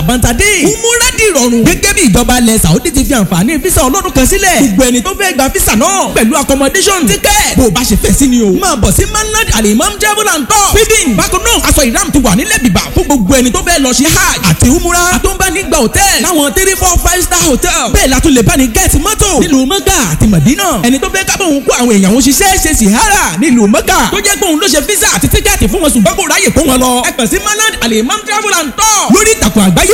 bàǹtà dé umura di ìrọ̀rùn gẹ́gẹ́ bí ìjọba ilẹ̀ saudi ti fi àǹfààní fisa ọlọ́dún kan sílẹ̀ gbogbo ẹni tó fẹ́ gba fisa náà pẹ̀lú accommodation ticket bó o bá ṣe fẹ́ sí ni o máa bọ̀ sí manad alimam travel and tour feeding bákan náà aṣọ ìram ti wà nílẹ̀ bìbà fún gbogbo ẹni tó fẹ́ lọ ṣe hajj àti umura àtúnbánigba hotel láwọn three four five star hotel bẹ́ẹ̀ la tún lè bá ní gẹ́ẹ̀tì mọ́tò nílùú mọ́gà àti mọ̀dínà ẹni tó fẹ́ kábọ̀ òun kó àwọn èèyàn òun ṣiṣẹ́ ṣe sìhárà nílùú mọ́gà tó jẹ́ pé òun ló ṣe físà àti tíkẹ́ẹ̀tì fún wọn ṣùgbọ́n kò ráyè kó wọn lọ. ẹ kàn sí manad alimam travel and tour lórí ìtàkùn àgbáyé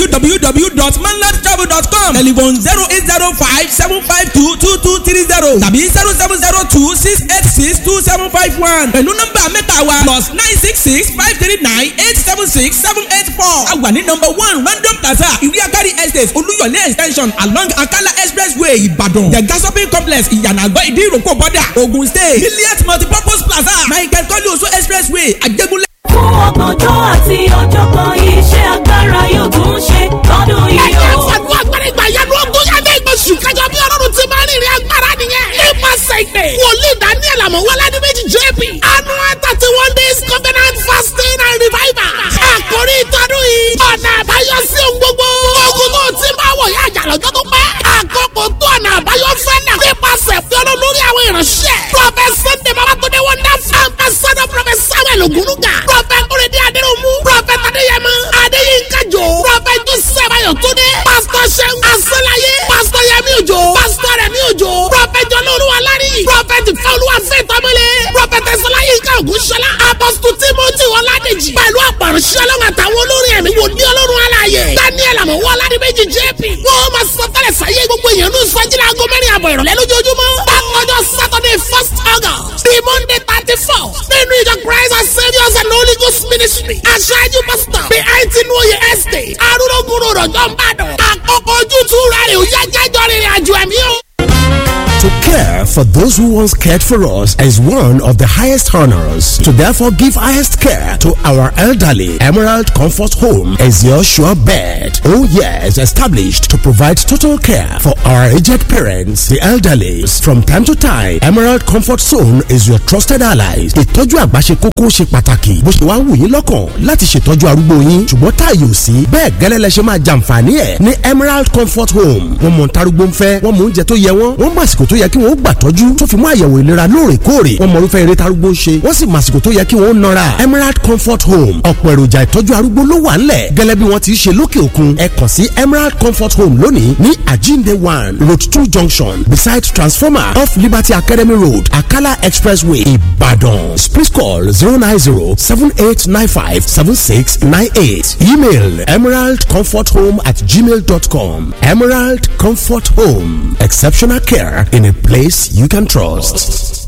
www.manladtravel.com telephone zero eight zero five seven five two two two three zero tàbí zero seven zero two six eight six two seven five one pẹ̀lú nọ́mbà mẹ́ta wa plus nine six six five three nine eight seven six seven eight four a wà ní number one random plaza ìwé akari estate olúyọ̀lé extension along akala expressway ìbàdàn the gas shopping complex ìyànàgbọ́ ìdí ìrókò bọ́dà ogun state milliard multipurpose plaza michael kọ́lé oṣù expressway àjẹgúnlẹ̀. fún ọgbọ̀njọ́ àti ọ̀jọ̀gbọ́n iṣẹ́ agbára yóò tún ṣe lọ́dún yìí ẹ̀jẹ̀ o. fàánú agbára ìgbà yẹn ló gún yàtọ̀ ìgbésù kájọ bí ọlọ́run ti máa ń rìnrìn agbára nìyẹn. nípasẹ̀ ìpè wòlíì daniel amọ̀wọ́lá ní méjì jp annual thirty one days covenant fasting and revival. àkórí ìtọ́dún yìí ọ̀nà àbáyọ sí ohun gbogbo. ogun tó ti máa wọ̀ yá àjà lọ́jọ́ tó pẹ́. àkókò tó ọ̀nà àbáyọ fẹ́ náà. nípasẹ̀ fi ọlọ́run lórí àwọn ìránṣẹ́. prophet sunday babatunde wonderful ambassador prophet samuel ogunuga. prophet kúrẹ́dẹ́ adéròmù. prophet adéyẹmọ adéyínká jò. prophet joseph ayọ̀túndé. pastor sẹ́gun asọ́láyé. pastor yẹmi òjò. pastor rẹmi òjò. prophet jọlọ́ọ̀lù alárí. prophet fọlùwà fẹ́tọ́mọlẹ̀. prophet ẹ̀sọ́láyínká ògúnṣọlá. apostle timothy ọládèjì. pẹ̀lú àpàrọ̀ṣẹ́ ọlọ́run àtàwọn olórin ẹ̀mí wò ní ọlọ́run aláàyè. daniel àmọ̀wọ́ aládìméjì jp. wọ́n máa sọ tẹ́lẹ̀ sáyé gbogbo èèyàn ní sọ́jìlá aago mẹ́rin àbọ̀ ìrọ̀lẹ́ lójoojúmọ́. bákanjọ́ saturday first august the monday thirty four nínú ìjọ christ and saviours and holy ghost ministry. aṣáájú pastor bí àìtí ní oyè estate arúgbó rọ̀jọ́ ń bàdàn. àkókò ojútùú rẹ̀ ò yá jájọ́ rìnrìn àjò ẹ̀mí o. To care for those who once cared for us is one of the highest honors. To therefore give highest care to our elderly, Emerald Comfort Home is your sure bet. Oh yes, established to provide total care for our aged parents, the elderly. From time to time, Emerald Comfort Zone is your trusted allies. Ìtọ́jú àgbà ṣe kókó ṣe pàtàkì. Bó ṣe wá wù yín lọ́kàn láti ṣètọ́jú arúgbó yín. Ṣùgbọ́n táàyè ò sí. Bẹ́ẹ̀ gẹ́lẹ́ lẹ ṣe máa jàǹfààní ẹ̀ ní Emerald Comfort Home. Wọ́n mọ̀ ntarúgbó ń fẹ́, wọ́n mọ oúnjẹ tó yẹ wọ́n, wọ́n mọ àsìkò tó yẹ kí wọ́n gbà tọ́jú tó fi mú àyẹ̀wò ìlera lóòrèkóòrè wọ́n mọ irúfẹ́ eré tarúgbó ń ṣe wọ́n sì mọ àsìkò tó yẹ kí wọ́n nọra Emerald Comfort Home ọ̀pọ̀ èròjà ìtọ́jú arúgbó ló wà ńlẹ̀ gẹ́lẹ́ bí wọ́n ti ṣe lókè òkun ẹ kàn sí Emerald Comfort Home lónìí ní Ajinde one road two junction beside transformer off Liberty Academy Road Akala Expressway Ibadan please call zero nine zero seven eight nine five seven six nine eight email emeraldcomforthome at gmail dot com Emerald Comfort Home exceptional care in a place you can trust.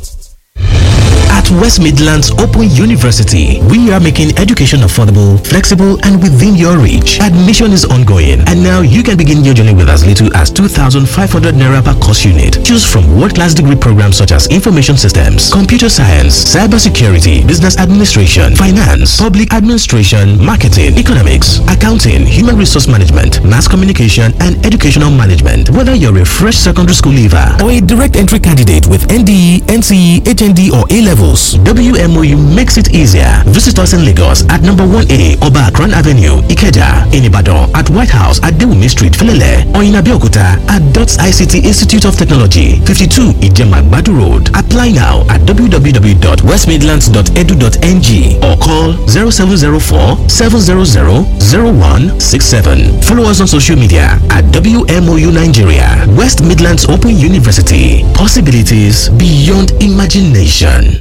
At West Midlands Open University, we are making education affordable, flexible, and within your reach. Admission is ongoing, and now you can begin your journey with as little as 2,500 naira per course unit. Choose from world-class degree programs such as information systems, computer science, cybersecurity, business administration, finance, public administration, marketing, economics, accounting, human resource management, mass communication, and educational management. Whether you're a fresh secondary school leaver or a direct entry candidate with NDE, NCE, HND, or A levels, WMOU makes it easier. Visit us in Lagos at number 1A Oba Akran Avenue, Ikeja, in Ibadan, at White House at Dewumi Street, Felele, or in Abeokuta at DOTS ICT Institute of Technology, 52 Ijemagbadu Road. Apply now at www.westmidlands.edu.ng or call 0704 700 0167. Follow us on social media at WMOU Nigeria, West Midlands Open University. Possibilities beyond imagination.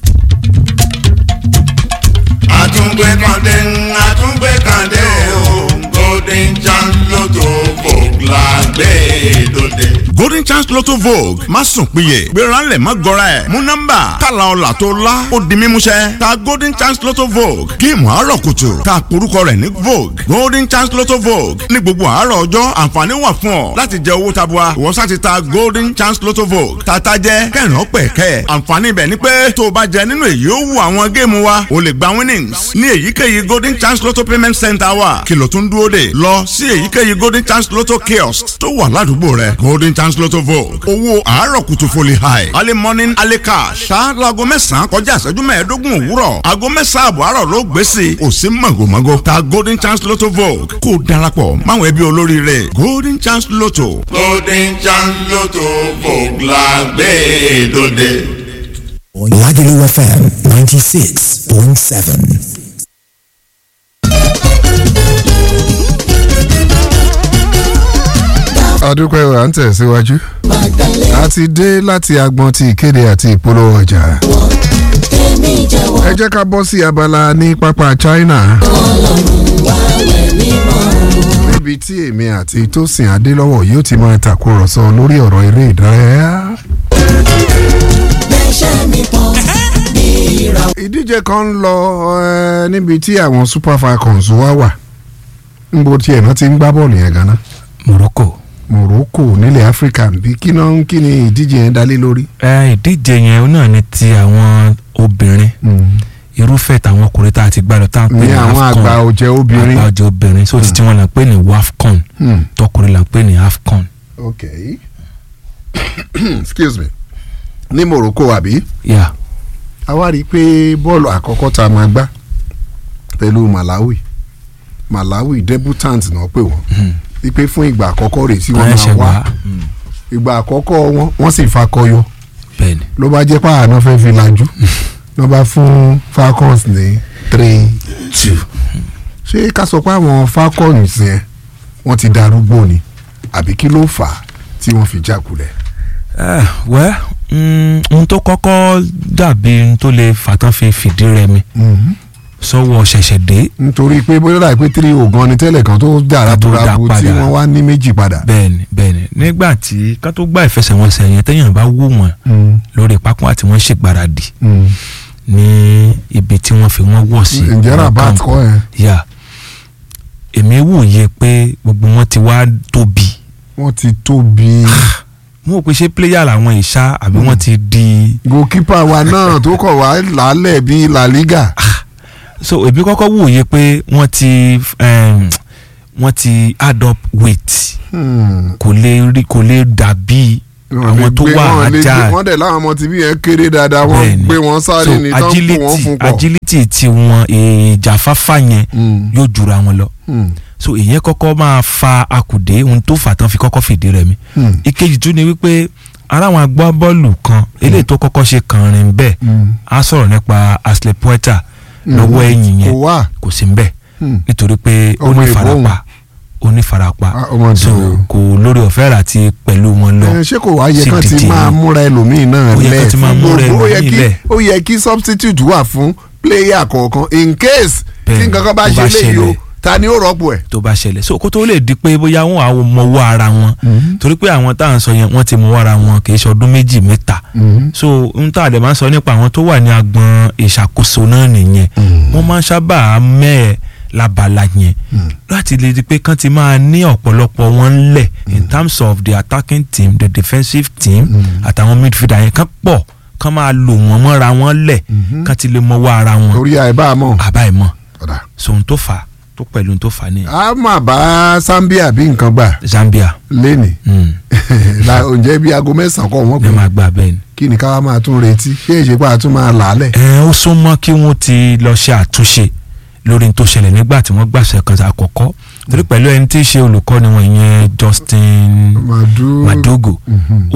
àtúngbé kàndé àtúngbé kàndé o golden chance lotto vogue la gbé dòde. golden chance lotto vogue má sùn péye gbéra ńlẹ̀ má gọra ẹ̀ mú nọ́mbà tààlà ọ̀là tó lá ó di mímúṣẹ ta golden chance lotto vogue géèmù àárọ̀ kùtù ta porúkọ rẹ̀ ní vogue golden chance lotto vogue ní gbogbo àárọ̀ ọjọ́ àǹfààní wà fún ọ láti jẹ owó tabua ìwọ sá ti ta golden chance lotto vogue tata jẹ kẹrin ọpẹ kẹ àǹfààní ibẹ̀ ni pé tó o bá jẹ nínú èyí ó wù àwọn géèmù wa o lè gba winnings ní èyíkéyìí golden chance lotto payment center wa kìlọ̀ tó ń dúró dè lọ sí èyíkéyìí golden chance lotto kiosk tó wà ládùúgbò rẹ golden chance lotto vogue owó àárọ̀ kùtù foli high early morning early cash ṣá laago mẹ́sàn-án kọjá ìṣẹ́jú mẹ́ẹ̀ẹ́dógún òwúrọ̀ aago mẹ́sàn-án àbọ̀ àárọ̀ ló gbé sí i kò sí mọ̀gòmọ́gò ta golden chance lotto vogue kó o darapọ̀ máwọn ẹbí olóríire golden chance lotto. golden chance lotto vogue la gbé dòde. Lagelu FM 96.7. adúpẹ́ wa ń tẹ̀síwájú a ti dé láti agbọn ti ìkéde àti ìpolówó ọjà ẹ jẹ́ ká bọ́ sí abala ní pápá China níbi tí èmi àti Tósìn Adélọ́wọ̀ yóò ti máa tàkúrọ̀sọ lórí ọ̀rọ̀ eré ìdárayá. ìdíje kan ń lọ eh, níbi tí àwọn Super Falcons wá wà níbo tí ẹ̀nà ti ń gbá bọ́ọ̀lù yẹn gan-an. Morocco. Morocco nílẹ̀ Áfíríkà bí kí náà kí ni ìdíje yẹn dálé lórí. ẹ ìdíje yẹn náà ni ti àwọn obìnrin irúfẹ́ tàwọn ọkùnrin tá a ti gbá lọ tá a ń pè ní ní àwọn AFCON àgbà ọ̀jẹ̀ obìnrin. àgbà ọ̀jẹ̀ obìnrin so títí wọn là ń pè ní WAFCON Hmm. tọkùnrin là ń pè ní AFCON. ok excuse me ní Morocco àbí. Yeah. a wá rí i pé bọ́ọ̀lù àkọ́kọ́ tá a máa gbá pẹ̀lú Malawi Malawi debutant náà pè wọ́n wípé fún ìgbà àkọ́kọ́ rẹ̀ tí wọ́n Wọ́n máa ṣẹ̀ wá wá. ìgbà àkọ́kọ́ wọn wọ́n sì fakọyọ bẹ́ẹ̀ni ló bá jẹ́ pààrọ̀ náà fẹ́ fi lajú ló bá fún Falcons ní three two ṣé ká sọ pé àwọn Falcons yẹn wọ́n ti darúgbó ni àbí kí ló fà á tí wọ́n fi jákulẹ̀. Eh, wẹ́ mm, ohun tó kọ́kọ́ dàbí ohun tó lè fàtán fi fìdí rẹmi sọ́wọ́ ṣẹ̀ṣẹ̀ dé nítorí pé bóyá láì pé three ogan ni tẹ́lẹ̀ kan tó dára Tó dá burabu tí padà. wọ́n wá ní méjì padà. bẹ́ẹ̀ni bẹ́ẹ̀ni nígbà tí ká tó gbá ìfẹsẹ̀wọnsẹ̀ yẹn téèyàn bá wò wọ́n Mm, lórí pápá àti wọ́n ṣègbáradì mm. ní ibi tí wọ́n fi wọ́n wọ̀ sí. ǹjẹ́ ní rabat camp. kọ́ ẹ̀ yà èmi wòye pé gbogbo wọn ti wá tóbi wọ́n ti tóbi. mo rò pé ṣé pléyà làwọn ìṣá àbí wọ́n ti di. goalkeeper wa náà tó kọ̀ wá lálẹ́ bíi La Liga. so èmi kọ́kọ́ wòye pé wọ́n ti um, wọ́n ti add up weight Hmm. kò lè rí kò lè dàbí Wọ́n lè àwọn tó gbé- wà wọ́n lè gbé- ajá wọ́n dẹ̀ láwọn ọmọ tìbí yẹn kéré dáadáa wọ́n Bẹ́ẹ̀ni. gbé wọn sáré ní tán kó wọn agility fún pọ̀. agility ti wọn ìjàfáfá yẹn Hmm. yóò jura wọn lọ Hmm. so ìyẹn kọ́kọ́ máa fa akùdé ohun tó fà tán fi kọ́kọ́ fìdí rẹ̀ mi Hmm. ìkejì tún ni wípé ara àwọn agbábọ́ọ̀lù kan eléyìí tó kọ́kọ́ ṣe kànrin bẹ́ẹ̀ Hmm. á sọ̀rọ̀ nípa Ashley Poeta lọ́wọ́ ẹ̀yìn kò yẹn wá. kò sí ń bẹ̀ Hmm. nítorí pé ó Ọmọ ní Ìbò farapa ó ní farapa Ah, ọmọ so Ìbò. kò lórí ọ̀fẹ́ rà ti pẹ̀lú wọn lọ Ẹ, ṣé kò wá yẹ sí kán ti díje máa yẹn. múra ẹlòmíín náà Ó yẹ lẹ̀ kán ti máa fún múra gbogbo- ó yẹ ẹlòmíín kí- lẹ̀. ó yẹ kí substitute wà fún player kọ̀ọ̀kan in case tí Bẹ́ẹ̀ni, nǹkan kan bá tó bá ṣe léyìí o ṣẹlẹ̀. ta ni ó rọ́pò ẹ̀. tó bá ṣẹlẹ̀ so kó tó lè di pé bóyá wọn àwọn mọwọ́ ara wọn torí pé àwọn tá à ń sọ yẹn wọ́n ti mọwọ́ ara wọn kì í ṣe ọdún méjì mẹ́ta so n tá a dẹ̀ máa ń sọ nípa àwọn tó wà ní agbọn ìṣàkóso náà nìyẹn wọ́n máa ń sábà mẹ́ẹ̀ labala yẹn láti lè di pé kán ti máa ní ọ̀pọ̀lọpọ̀ wọn lẹ̀ in terms of the attacking team the defensive team àtàwọn midfielder yẹn kán pọ̀ kán máa lò wọ́n mọ́ra wọn lẹ̀ kán ti lè mọwọ́ ara wọn torí àìbá mọ̀. àbá ẹ̀ mọ̀ Ọ̀dà. so ohun tó fà á tó pẹ̀lú ohun tó fà á nìyẹn a máa bá Zambia bí nǹkan gbà Zambia lẹ́nì mm. la ǹjẹ́ bí aago mẹ́sàn-án kọ́ wọ́n ní pè máa gbà bẹ́ẹ̀ ni. kí ni káwa máa tún retí ṣé ìṣèpá àtún máa là á lẹ̀. ẹ ó súnmọ́ kí wọ́n ti lọ ṣe àtúnṣe lórí ohun tó ṣẹlẹ̀ nígbà tí wọ́n gbàṣẹ kan àkọ́kọ́ torí pẹ̀lú ẹni tí í ṣe olùkọ́ni wọn ìyẹn Justin Madu Madogo ó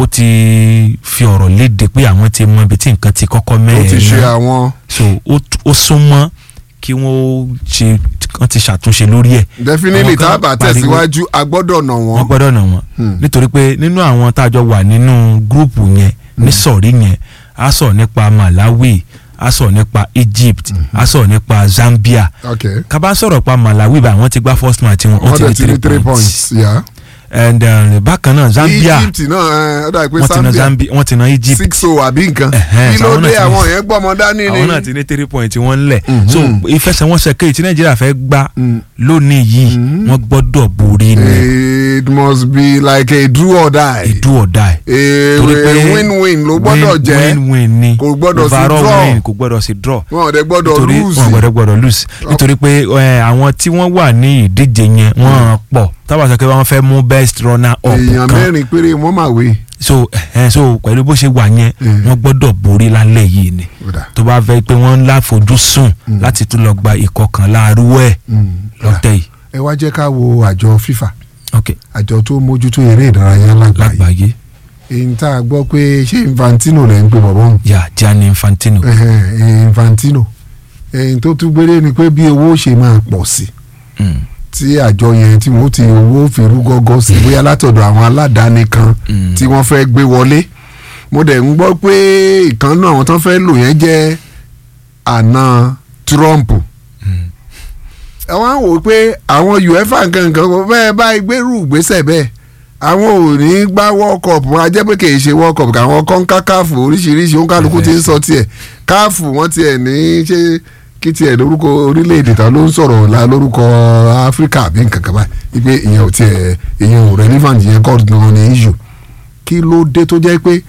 ti fi ọ̀rọ̀ léde pé àwọn ti mọ ibi tí nǹkan ti kọ́kọ́ ó mẹ́rin ti ṣe àwọn so ó t- ó súnmọ́ kí wọ́n ṣe kán ti ṣàtúnṣe lórí ẹ̀ definitely Àwọn kan tá a bá pariwo- tẹ̀síwájú a gbọ́dọ̀ nà wọ́n wọ́n. gbọ́dọ̀ nà wọ́n nítorí pé nínú àwọn tá a jọ wà nínú gúrùpù yẹn ní sọ̀rí yẹn a sọ̀rọ̀ nípa Malawi a sọ̀rọ̀ nípa Egypt a sọ̀rọ̀ nípa Zambia ok ká bá sọ̀rọ̀ pa Malawi bá wọ́n ti gbá first match wọn wọ́n dẹ̀ wọ́n ti ní three points yeah. and uh, bákan náà Zambia Egypt náà ẹ, ó dà pé wọ́n ti na Zambia Zambia wọ́n ti na Egypt six o àbí nǹkan Ẹ̀hẹ́n, kí ló àwọn náà dé ti ní- àwọn yẹn gbọ́mọ dání ni. àwọn náà ti ní three point wọ́n lẹ̀ so ìfẹsẹ̀wọnsẹ̀ kejì tí Nàìjíríà fẹ́ gbá lónìí yìí wọ́n gbọ́dọ̀ borí ni it must be like a do or die. ìdú ọ̀dà ẹ̀ a torí pé win-win ló gbọ́dọ̀ win- jẹ́ win-win ni kò gbọ́dọ̀ sí Overall draw. win kò gbọ́dọ̀ sí draw wọn ò dẹ̀ gbọ́dọ̀ nítorí lose. wọn gbọ́dọ̀ gbọ́dọ̀ lose nítorí pé ẹ, àwọn tí wọ́n wà ní ìdíje yẹn wọ́n pọ̀ tábà sọ pé wọ́n fẹ́ mú best runner up èèyàn kan mẹ́rin péré wọ́n máa wé. so ẹ̀hẹ́n so pẹ̀lú bó ṣe wà yẹn Mm. wọ́n gbọ́dọ̀ borí lálẹ́ yìí ni Ó dà. tó bá fẹ́ pé wọ́n ń láfojúsùn láti tún lọ gba ìkọkànlá arúgbó ẹ̀ Mm. lọ́tẹ̀ yìí ẹ wá jẹ́ ká wo àjọ FIFA ok àjọ tó mójútó eré ìdárayá lágbàáyé lágbàáyé èyí tá a gbọ́ pé ṣé Infantino lẹ́ ń pè bọ̀bọ̀ hàn yà Gianni Infantino Ẹhẹn, Infantino èyí tó tún gbére ni pé bí owó ṣe máa pọ̀ sí Mm. tí àjọ yẹn tí wọ́n ti owó fi rú gọ́gọ́ sí bóyá látọ̀dọ̀ àwọn aládàáni kan Mm. tí wọ́n fẹ́ gbé wọlé mo dẹ̀ ń gbọ́ pé ìkan náà àwọn tán fẹ́ lò yẹn jẹ́ àna Trump ẹ wá ń wò ó pé àwọn UEFA nǹkan kò bẹ́ẹ̀ bá gbèrú ìgbésẹ̀ bẹ́ẹ̀ àwọn ò ní gbá world cup wọn a jẹ́ pé kì í ṣe world cup káwọn kọ́ńká káàfù oríṣiríṣi òǹkàlùkù ti ń sọ tiẹ̀ káàfù wọ́n tiẹ̀ ní ṣe kí tiẹ̀ lórúkọ orílẹ̀-èdè tán ló ń sọ̀rọ̀ la lórúkọ áfíríkà àbí nǹkan kan báyìí wípé ìyẹn ò tiẹ̀ ìyẹn ò relevant ìyẹn kọ́ gan ní issue kí ló dé tó jẹ́ pé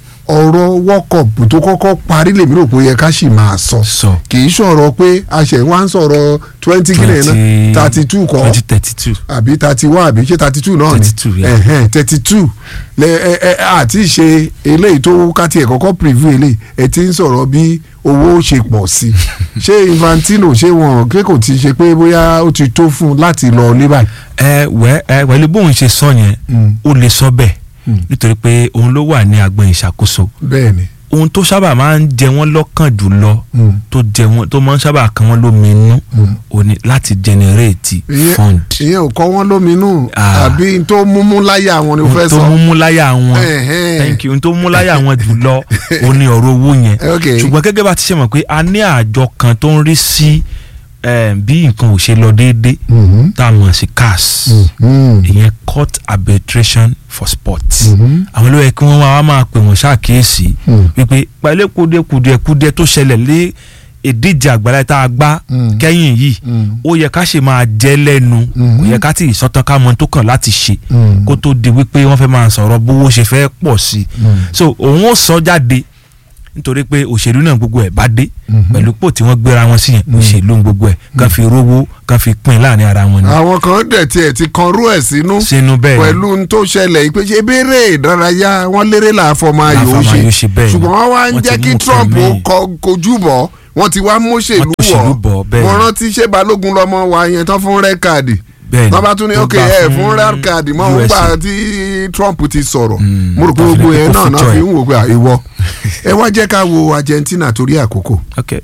ọ̀rọ̀ world cup tó kọ́kọ́ parí lèmi rò pé ó yẹ ká sì máa sọ sọ kì í sọ̀rọ̀ pé àṣẹ wa ń sọ̀rọ̀ twenty kílẹ̀ náà thirty two kọ́ twenty thirty two àbí thirty one àbí ṣé thirty two náà ni 32, yeah. thirty two lẹ ẹ ẹ àti ṣe eléyìí tó káti ẹ̀ kọ́kọ́ preview eléyìí ẹ ti ń sọ̀rọ̀ bí owó ṣe pọ̀ sí ṣé Infantino ṣé wọn ké kò ti ṣe pé bóyá ó ti tó fún un láti lọ ní báyìí. ẹ wẹ ẹ pẹ̀lú bóun ṣe sọ yẹn Mm. ó lè sọ bẹ́ẹ̀ Mm. nítorí pé òun ló wà ní agbọn ìṣàkóso bẹ́ẹ̀ ni ohun tó sábà máa ń jẹ wọ́n lọ́kàn jùlọ Mm. tó jẹ wọ́n tó máa ń sábà kan wọ́n lóminú Mm. ó ní láti generate ìyẹn fund ìyẹn ò kọ́ wọ́n lóminú Ah. àbí n tó múmú láyà wọn ni mo fẹ́ ohun tó sọ. mú láyà wọn Ẹ̀hẹ́n. thank you ohun tó mú láyà wọn jùlọ ó ní ọ̀rọ̀ owó yẹn Okay. ṣùgbọ́n gẹ́gẹ́ bá ti ṣe mọ̀ pé a ní àjọ kan tó ń rí sí eh, bí nǹkan ò ṣe lọ déédéé Mhm. tá a mọ̀ sí CAS Mhm. ìyẹn court arbitration for sport Mhm. àwọn ló yẹ kí wọ́n wá máa pè wọ́n ṣàkíyèsí Mm. wípé pẹ̀lú kùdìẹ̀kùdìẹ̀ tó ṣẹlẹ̀ lé ìdíje àgbàlá tá a gbá Mm. kẹ́yìn yìí Mm. ó yẹ ká ṣe máa jẹ́ lẹ́nu Mhm. kò yẹ ká tì í sọ́tàn ká mọ tó kàn láti ṣe Mm. kó tó di wípé wọ́n fẹ́ máa sọ̀rọ̀ bówó ṣe fẹ́ pọ̀ sí i Mm. so òun ó sọ jáde nítorí pé òṣèlú náà gbogbo ẹ̀ bá dé Mhm. pẹ̀lú pò tí wọ́n gbéra wọn sí yẹn òṣèlú gbogbo ẹ̀ kàn fi rówó kàn fi pín láàrin ara wọn ni àwọn kan dẹ̀ tiẹ̀ ti kan rú ẹ̀ sínú sínú bẹ́ẹ̀ ni. pẹ̀lú n tó ṣẹlẹ̀ yìí pé ṣe béèrè ìdárayá wọn lérè làáfọmọ ayò ó Làáfọmọ ayò ṣe ṣe bẹ́ẹ̀ ni. ṣùgbọ́n wọ́n wá ń Wọ́n ti jẹ́ kí mú Trump nǹkan ó míì. kọ- kojú bọ̀ wọ́n ti wá móṣèlú Wọ́n tóṣèlú bọ̀, bẹ́ẹ̀ mo ni. rántí ṣé balógun lọmọ wa yẹn tán fún rẹ́ káàdì bẹ́ẹ̀ ni wọ́n bá tún ní tó ok gbà ẹ fún rẹ́ káàdì mọ́ òun USA. gbà tí Trump ti sọ̀rọ̀ Mm, mo rò pé tó fi gbogbo lè yẹn kó náà náà future fi ẹ̀. ń wò pé à, ìwọ ẹ wá jẹ́ ká wo Argentina torí àkókò ok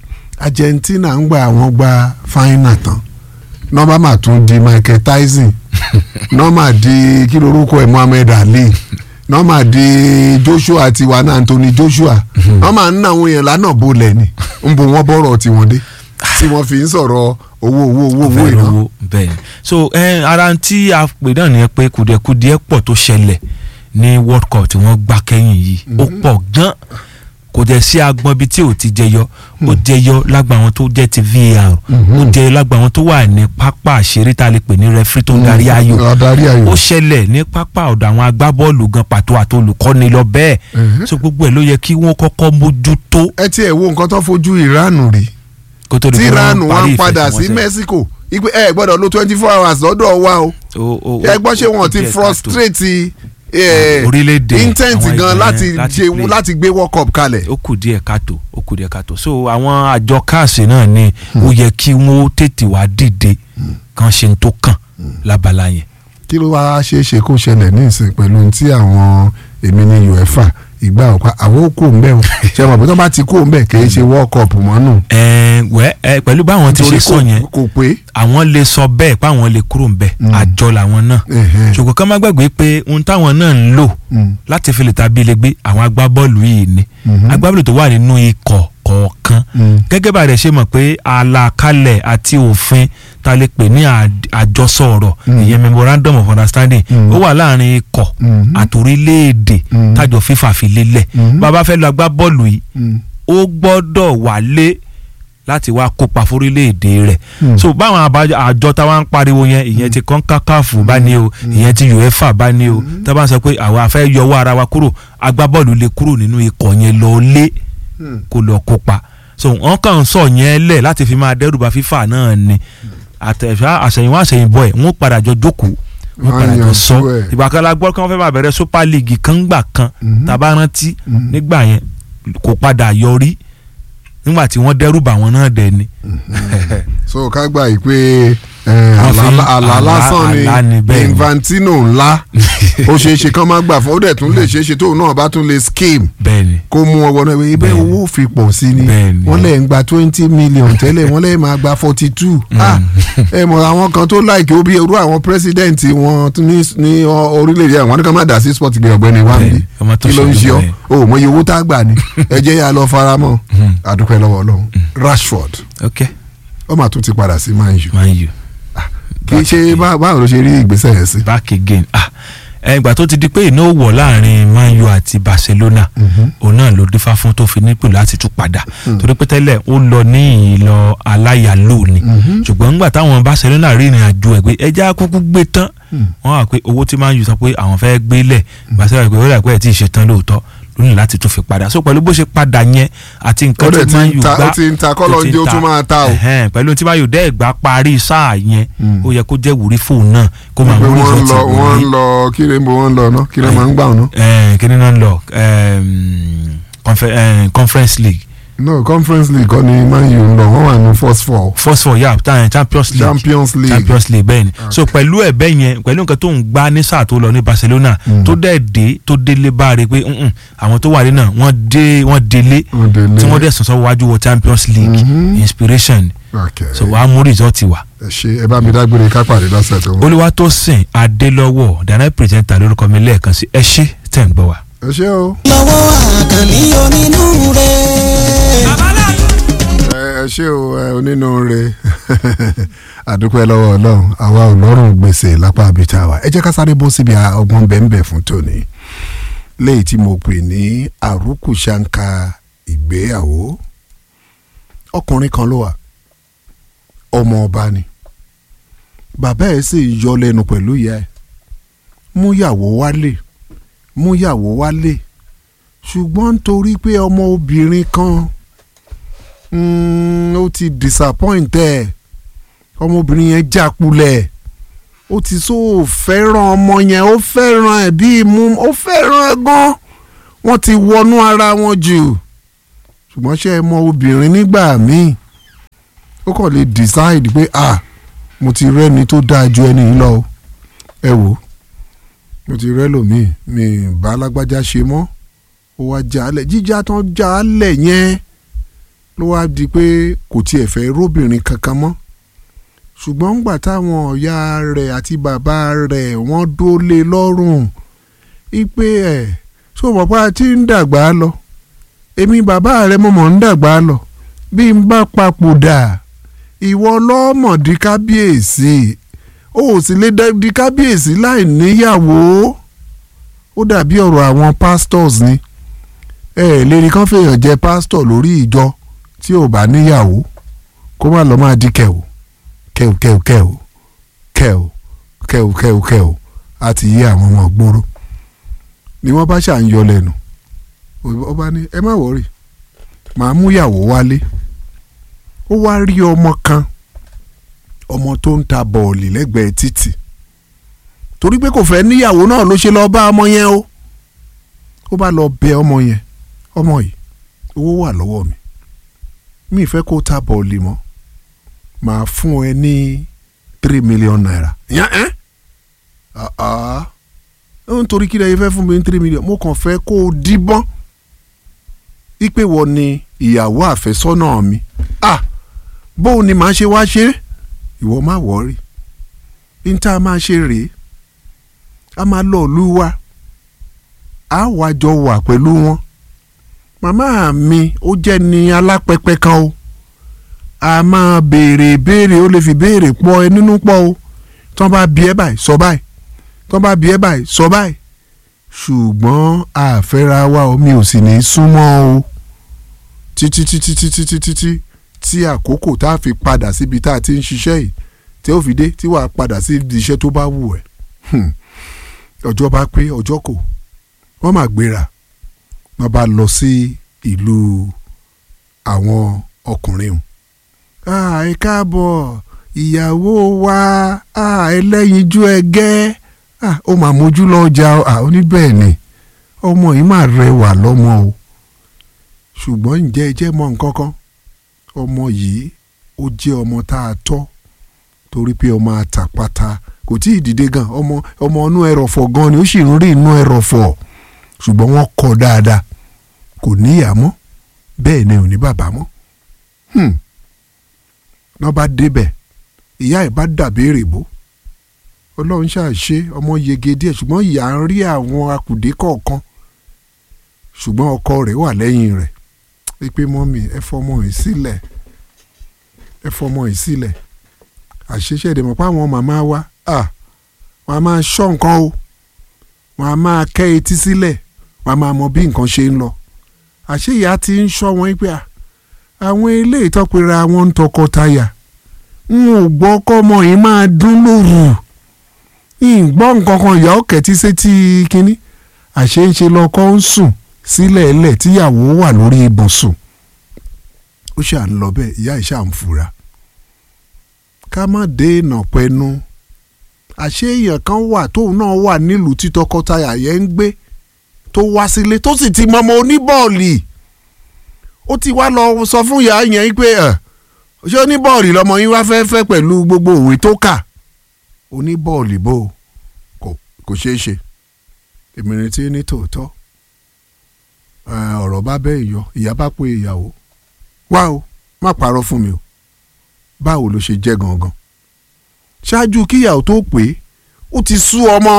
Argentina ń gba àwọn gba fáínà tán nọ́mbà máa tún di Michael Tyson nọ́mbà di kí lorúkọ ẹ̀ Muhammad Ali nọ́mbà di Joshua tiwa náà Anthony Joshua nọ́mbà ń ná àwọn èèyàn lánàá bolẹ̀ ni ń bo wọ́n bọ̀rọ̀ tiwọn dé tí wọ́n fi ń sọ̀rọ̀ owó owó owó owó fẹ́ ìná. rówó bẹ́ẹ̀ ni so eh, ara tí a pè náà nìyẹn pé kùdìẹ̀kùdìẹ̀ pọ̀ tó ṣẹlẹ̀ ní world cup tí wọ́n gbá kẹ́yìn yìí ó pọ̀ gan kò jẹ́ sí agbọ́n bíi tí ò ti jẹyọ ó jẹyọ lágbà àwọn tó jẹ́ ti VAR ó jẹyọ lágbà àwọn tó wà ní pápá àṣírí tá a lè pè ní referee tó ń darí ayò adarí ayò. ó ṣẹlẹ̀ ní pápá ọ̀dọ̀ àwọn agbábọ́ọ̀lù gan pàtó àti olùkọ́ni lọ bẹ́ẹ̀ Mhm. so gbogbo ẹ̀ ló yẹ kí wọ́n kọ́kọ́ mójútó ẹ tiẹ̀ wo nǹkan tó fojú Iran rí kó tó di tí pé wọ́n Iran parí wá ń padà sí ìfẹsẹ̀wọnsẹ̀. Mexico ipe ẹ gbọ́dọ̀ lo twenty four hours lọ́dọ̀ wa o. Ó- ó- ẹ gbọ́ ṣé ó wọn ti díẹ̀ káàtó. frustrate eh, Orílẹ̀-èdè intent àwọn gan ìgbà láti yẹn láti ṣe play. láti gbé world cup kalẹ̀. ó kù díẹ̀ káàtó ó kù díẹ̀ káàtó so àwọn àjọ káàsì náà ni ó yẹ kí wọ́n tètè wá dìde kan ṣe ń tó kàn lábala yẹn. kí ló wáá ṣe é ṣe kó ṣẹlẹ̀ ní ìsìn pẹ̀lú ohun tí àwọn èmi ní uefa ìgbà ọ̀pá àwọn ó kó ń bẹ̀ o ṣe mọ̀ pé tó bá ti kó ń bẹ̀ kì í ṣe world cup mọ́ nù. ẹ wẹ ẹ pẹ̀lú báwọn ti ṣe Nítorí sọ kò- yẹn kò pé. àwọn lè sọ bẹ́ẹ̀ páwọn lè kúrò ń bẹ̀ àjọ làwọn náà Ẹ̀hẹ́n. ṣùgbọ́n ká má gbàgbé pé ohun táwọn náà ń lò Mm. láti fi lè tàbí lè gbé àwọn agbábọ́ọ̀lù yìí ni agbábọ́ọ̀lù tó wà nínú ikọ̀ kọ̀ọ̀kan Mm. gẹ́gẹ́ bá a rẹ̀ ṣe mọ̀ pé àlàkalẹ̀ àti òfin ta lè pè ní àd- àjọsọ ọ̀rọ̀ ìyẹn memorandum of understanding ó wà láàrin ikọ̀ Mhm. àti orílẹ̀-èdè Mm. tájọ fífà fi lélẹ̀ Mhm. bàbá fẹ́ lọ agbábọ́ọ̀lù yìí Mm. ó gbọ́dọ̀ wálé láti wá kópa fórílẹ̀-èdè rẹ̀ Hmm. so báwọn àbájọ àjọ táwa ń pariwo yẹn ìyẹn ti kọ́ńkákáfù bá ní o ìyẹn ti uefa bá ní o tá a bá ń sọ pé àwa fẹ́ yọwọ́ ara wa kúrò agbábọ́ọ̀lù lè kúrò nínú ikọ̀ yẹn lọ lé kó lọ kópa so wọ́n kàn ń sọ yẹn lẹ̀ láti fi máa dẹ́rùbà fífà náà ni àtẹ̀fà àṣẹ̀yìnwá àṣẹ̀yìnbọ̀ ẹ̀ wọ́n padà jọ jókòó wọ́n Wọ́n padà jọ yanjú sọ ẹ̀. ìgbà kan la gbọ́ kí wọ́n fẹ́ máa bẹ̀rẹ̀ super league kan gbà kan tàbá rántí nígbà yẹn kò padà yọrí nígbà tí wọ́n dẹ́rù bà wọ́n náà dẹ̀ ni. so ká gbà yìí pé eh, Wọ́n fi àlá àlá àlá- lásán àlá ni ni bẹ́ẹ̀ ni. infantino ńlá ó ṣeé ṣe kán má gbà fún ó dẹ̀ tún lè ṣeé ṣe tóun náà bá tún lè scheme bẹ́ẹ̀ni kó mú ọwọ́ náà ibẹ̀ Bẹ́ẹ̀ni. owó fi pọ̀ sí ni Bẹ́ẹ̀ni. wọ́n lè ń gba twenty million tẹ́lẹ̀ wọ́n lè máa gba forty two ẹ mọ̀ àwọn kan tó láìkí ó bí irú àwọn president wọn tún ní ní ọ- orílẹ̀-èdè àwọn ní ká má dà sí sport gbé ọ̀gbẹ́ni wa Bẹ́ẹ̀ni, níbi ọmọ tó kí ló ń ṣe ṣe ọ́ bẹ́ẹ̀. o mọ iye owó tá a gbà ni ẹ jẹ́ yà lọ faramọ́ àdúpẹ́ lọ́wọ́ ọlọ́run Rashford ok ó mà tún ti padà sí Man U man u kì í ṣe bá- báwo ló ṣe rí ìgbésẹ̀ yẹn sí. back again ah ẹgbà tó ti di pé iná wọ̀ láàrin man u àti barcelona òun náà ló dífá fún tó fi nípò láti tún padà torí pé tẹ́lẹ̀ ó lọ ní ìlọ aláyàló ni ṣùgbọ́n nígbà táwọn barcelona rí ìrìn àjò ẹ̀ pé ẹja kúkú gbé tán wọ́n wà pé owó tí man u sọ pé àwọn fẹ́ gbé lẹ̀ barcelona pé ó rà pé ẹ̀ tí ì ṣe tán lóòótọ́ lónìí láti tún fi padà so pẹ̀lú bó ṣe padà yẹn àti ó nǹkan dẹ̀ tí ti man ń u ta gbá ó ti ń ta kọ́lọ́ tó ti ń jẹ́ ó ta. tún máa ta o. Ẹ̀hẹ́n, pẹ̀lú tí man u dẹ́ gbá parí sáà yẹn ó yẹ kó jẹ́ wúrí fóun náà kó máa pé mú wọ́n ń rìsọ́ọ̀tì lọ wọ́n ń wọlé lọ kí ló ń bọ̀ wọ́n ń lọ ná kí ló máa ń gbà wọn ná. eh, kí ni náà ń lọ ehm, confe- eh, conference league no conference league kọ́ ni man u ń lọ wọ́n wà ní first four first four yeah ta- champions league champions league champions league bẹ́ẹ̀ ni so pẹ̀lú ẹ̀ bẹ́ẹ̀ yẹn pẹ̀lú nǹkan tó ń gbá ní sáà tó lọ ní barcelona tó dẹ̀ dé tó délé báre pé "Mm-mm, àwọn tó wà ní náà wọ́n dé wọ́n délé Wọ́n délé. tí wọ́n dẹ̀ sọ̀sọ́ wájú wọ champions league inspiration okay so wàá mú result wá. ẹ ṣe ẹ bá mi dágbére ká pàdé lọ́sẹ̀ tó ń bọ̀. olùwàtòsìn adélọ́wọ́ dana presenter lórúkọ mi lẹ́ẹ̀kan sí ẹ ṣé tẹ̀ ń gbọ́ wa. ẹ ṣe o. lọ́wọ́ àkànní onínúure. ẹ ẹ ṣe o ẹ onínúure àdúpẹ́ lọ́wọ́ ọlọ́run àwa ò lọ́rùn gbèsè lápá abita wa ẹ jẹ́ ká sáré bó síbi ọgbọ́n bẹ́ẹ̀nbẹ́ fún tòní léyìí tí mo pè ní àrùkùṣàǹkà ìgbéyàwó ọkùnrin kan ló wà ọmọ ọba ni bàbá ẹ̀ sì ń yọ lẹ́nu pẹ̀lú ìyá ẹ̀ múyàwó wálé múyàwó wálé ṣùgbọ́n nítorí pé ọmọ obìnrin kan mm, ó ti disappoint ẹ̀ ọmọbìnrin yẹn jákulẹ̀ ó ti so fẹ́ràn ọmọ yẹn ó fẹ́ràn ẹ̀ bí imú ó fẹ́ràn ẹ̀ gan wọ́n ti wọnú ara wọn jù ṣùgbọ́n ṣé ẹ mọ obìnrin nígbà míì ó kàn lè decide pé ah mo ti rẹ́ni tó dáa ju ẹni yìí lọ o ẹ wò ó mo ti rẹ́ lòmíì mi ì bá alágbájá ṣe mọ́ ó wá jalè jíjà tán jalè yẹn ló wá di pé kò tiẹ̀ fẹ́ róbìnrin kankan mọ́ ṣùgbọ́n ńgbà táwọn ọ̀ya rẹ̀ àti bàbá rẹ̀ wọ́n dólé lọ́rùn ipe ẹ̀ ṣó mọ̀ pé a ti ń dàgbà lọ èmi bàbá rẹ̀ mo mọ̀ ń dàgbà lọ bí n bá papòdà ìwọ lọ́mọ̀dí kábíyèsí o ò sì lè dá- di kábíyèsí láì níyàwó ó dàbí ọ̀rọ̀ àwọn pastors ni ẹ ẹ̀ lérí kan fèèyàn jẹ pásítọ̀ lórí ìjọ tí ò bá níyàwó kó má lọ́ máa di kẹ̀wò kẹ̀wò kẹ̀wò kẹ̀wò kẹ̀wò kẹ̀wò kẹ̀wò kẹ̀wò á ti yé àwọn ọmọ gbòòrò ni wọ́n bá ṣà ń yọ lẹ́nu ó bá ní ẹ má wọ̀rì màá múyàwó wálé ó wá rí ọmọ kan ọmọ tó ń ta bọ̀ọ̀lì lẹ́gbẹ̀ẹ́ títì torí pé kò fẹ́ níyàwó náà ló ṣe lọ́ọ́ bá ọmọ yẹn o ó bá lọ bẹ ọmọ yẹn ọmọ yìí owó wà lọ́wọ́ mi mi ì fẹ́ kó ta bọ̀ọ̀lì mọ́ màá fún ẹ ní three million naira. yẹn ẹ́ ó ń torí kí lẹ́yìn fẹ́ fún mi ní three million mo kàn fẹ́ kó o díbọ́n ipe wọ ni ìyàwó àfẹ́sọ́nà mi ah bóun ni màá ṣe wá ṣe é ìwọ má wọ́ọ̀rì ní tá a máa ṣe rèé a máa lọ ìlú wa a wá jọ wà pẹ̀lú wọn màmá mi ó jẹ́ ni alápẹ̀pẹ̀ kan o a máa béèrè béèrè ó lè fi béèrè pọ̀ ẹ nínú pọ̀ o tán bá bí ẹ báyìí sọ báyìí tán bá bí ẹ báyìí sọ báyìí ṣùgbọ́n àfẹ́ra wa o mi ò sì ní í súnmọ́ o títí títí títí títí tí tí àkókò tá a fi padà síbi tá a ti ń ṣiṣẹ́ yìí tí ó fi dé tí wàá padà sí ibi iṣẹ́ tó bá wù ẹ́ Hmm. ọjọ́ bá pé ọjọ́ kò wọ́n máa gbéra wọ́n bá lọ sí ìlú àwọn ọkùnrin o. Ah, ẹ káàbọ̀ ìyàwó wa ah, ẹlẹ́yinjú ẹgẹ́ ah ó máa mójú lọ́jà ah ó ní bẹ́ẹ̀ ni ọmọ yìí máa rẹwà lọ́mọ o ṣùgbọ́n ǹjẹ́ ẹ jẹ́ mọ̀ nǹkan kan ọmọ yìí ó jẹ́ ọmọ tá a tọ́ torí pé ọmọ àtàpàtà kò tí ì dìde gan ọmọ ọmọ inú ẹrọ̀fọ̀ gan ni ó sì ń rí inú ẹrọ̀fọ̀ ṣùgbọ́n wọ́n kọ́ dáadáa kò níyà mọ́ bẹ́ẹ̀ ni ò ní bàbá mọ́ hmm. náà bá débẹ̀ ìyá ẹ̀ bá dàbéèrè bó ọlọ́run ṣàṣe ọmọ yege díẹ̀ ṣùgbọ́n ìyá ń rí àwọn akùdé kọ̀ọ̀kan ṣùgbọ́n ọkọ rẹ̀ wà lẹ́yìn rẹ̀ pé mọ́mì ẹ fọmọ yìí sílẹ̀ ẹ fọmọ yìí sílẹ̀ àṣeṣe ìdèmọ̀ pé àwọn màmá wa wọ́n á máa ṣọ́ nǹkan o wọ́n á máa kẹ́ etí sílẹ̀ wọ́n á máa mọ bí nǹkan ṣe ń lọ àṣé ìyá ti ń ṣọ́ wọn pé àwọn ilé ìtọ́pẹ́ra wọn ń tọkọtaya n ò gbọ́ kọ́mọ yìí máa dún lóru ìgbọ́ nǹkan kan ìyá ọ̀kẹ́ tí sétí kínní àṣé ń ṣe lọ́kọ́ ń sùn sílẹ̀ ẹlẹ̀ tíyàwó wà lórí ibùsùn ó ṣà ń lọ bẹ́ẹ̀ ìyá ìṣà ń fura ká má dènà pẹnu àṣé èèyàn kan wà tóun náà wà nílùú tí tọkọtaya yẹn ń gbé tó wá sílé tó sì ti mọmọ oníbọ̀ọ̀lì ó ti wá lọ sọ fún ìyá yẹn pé ṣé oníbọ̀ọ̀lì lọmọ yín wá fẹ́ fẹ́ pẹ̀lú gbogbo òwe tó kà oníbọ̀ọ̀lì bò kò ṣeé ṣe èmi retí ní tòótọ́ ọ̀rọ̀ bá bẹ́ẹ̀ yọ ìyá bá pé ìyàwó wá o má parọ́ fún mi o báwo ló ṣe jẹ́ gangan ṣáájú kíyàwó tó pé ó ti sú ọmọ